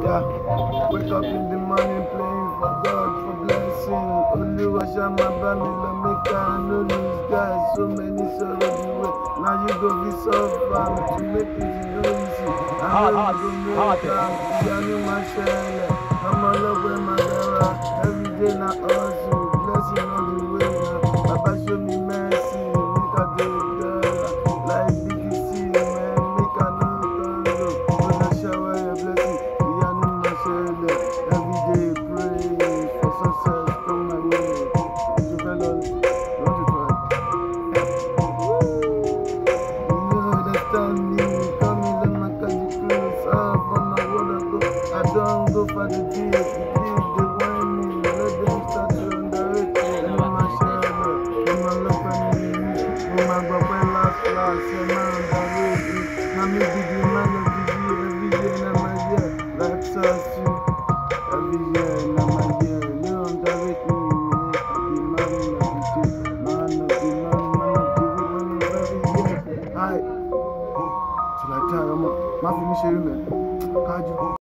Yeah, wake up in the morning praying for God for blessing. Only wash out my body, let me can no lose guys. So many sorrow the way. Now you go be suffer to make it no easy. I Hard, know hard, you go hard. make am. Yeah, me my share. I'm all up with my dara. Every day na hustle, blessing on the way now. Baba show me mercy, make I do dollar. Like BTC, man, make I no turn low. When I shower your blessing, yeah, no my share. Every day pray for success, come my way. To fellow, don't you try. You understand me, come in, let my country cruise up on my word I go. I don't go for the deal, the deal they want me, let them start to underrate me. In my shadow, in my love and in me, in my baba last class, and my underrate me. Now me be the man of the year, every year in my year, that's us you. Every year in my year, you underrate me, man. The man of the day, man of the man, man of the week, man of every year. Alright. Till I tell you, ma fi mi ṣeré mẹ́, kájú.